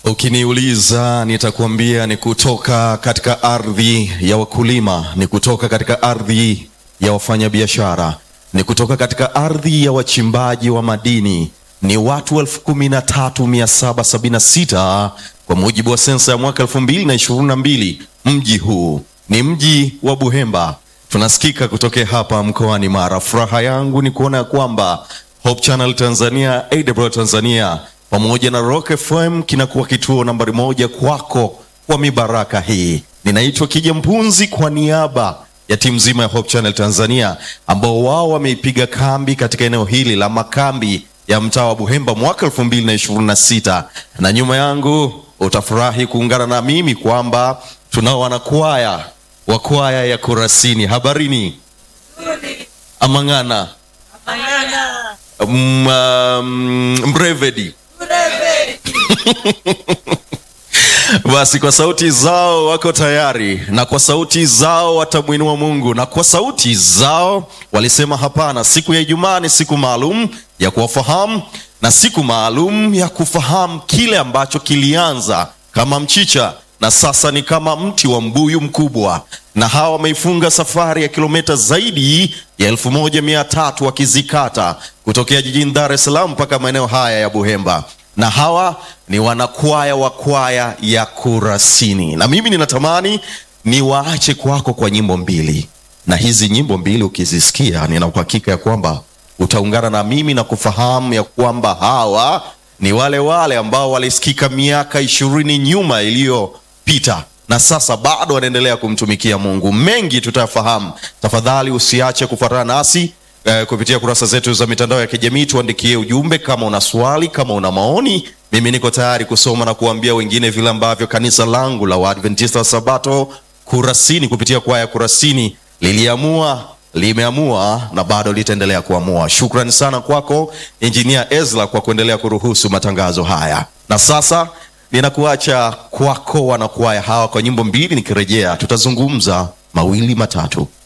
Ukiniuliza nitakuambia ni kutoka katika ardhi ya wakulima, ni kutoka katika ardhi ya wafanyabiashara, ni kutoka katika ardhi ya wachimbaji wa madini. Ni watu elfu kumi na tatu mia saba sabini na sita kwa mujibu wa sensa ya mwaka elfu mbili na ishirini na mbili. Mji huu ni mji wa Buhemba. Tunasikika kutokea hapa mkoani Mara. Furaha yangu ni kuona ya kwamba Hope Channel Tanzania, AWR Tanzania pamoja na Rock FM kinakuwa kituo nambari moja kwako kwa mibaraka hii. Ninaitwa Kija Mpunzi kwa niaba ya timu nzima ya Hope Channel Tanzania ambao wao wameipiga kambi katika eneo hili la makambi ya mtaa wa Buhemba mwaka 2026 na nyuma yangu utafurahi kuungana na mimi kwamba tunao wanakwaya wa kwaya ya Kurasini. Habarini Amang'ana Mm, um, Mbrevedi. Basi kwa sauti zao wako tayari, na kwa sauti zao watamwinua Mungu, na kwa sauti zao walisema hapana. Siku ya Ijumaa ni siku maalum ya kuwafahamu na siku maalum ya kufahamu kile ambacho kilianza kama mchicha na sasa ni kama mti wa mbuyu mkubwa, na hawa wameifunga safari ya kilomita zaidi ya elfu moja mia tatu wakizikata kutokea jijini Dar es Salaam mpaka maeneo haya ya Buhemba, na hawa ni wanakwaya wa kwaya ya Kurasini, na mimi ninatamani niwaache kwako kwa nyimbo mbili, na hizi nyimbo mbili ukizisikia, nina uhakika ya kwamba utaungana na mimi na kufahamu ya kwamba hawa ni wale wale ambao walisikika miaka ishirini nyuma iliyopita na sasa bado wanaendelea kumtumikia Mungu. Mengi tutafahamu. Tafadhali usiache kufuatana nasi eh, kupitia kurasa zetu za mitandao ya kijamii. Tuandikie ujumbe kama una swali, kama una maoni. Mimi niko tayari kusoma na kuambia wengine vile ambavyo kanisa langu la Waadventista wa Sabato Kurasini kupitia kwaya Kurasini liliamua limeamua na bado litaendelea kuamua. Shukrani sana kwako Injinia Ezra kwa kuendelea kuruhusu matangazo haya, na sasa ninakuacha kwako wanakwaya hawa kwa nyimbo mbili. Nikirejea tutazungumza mawili matatu.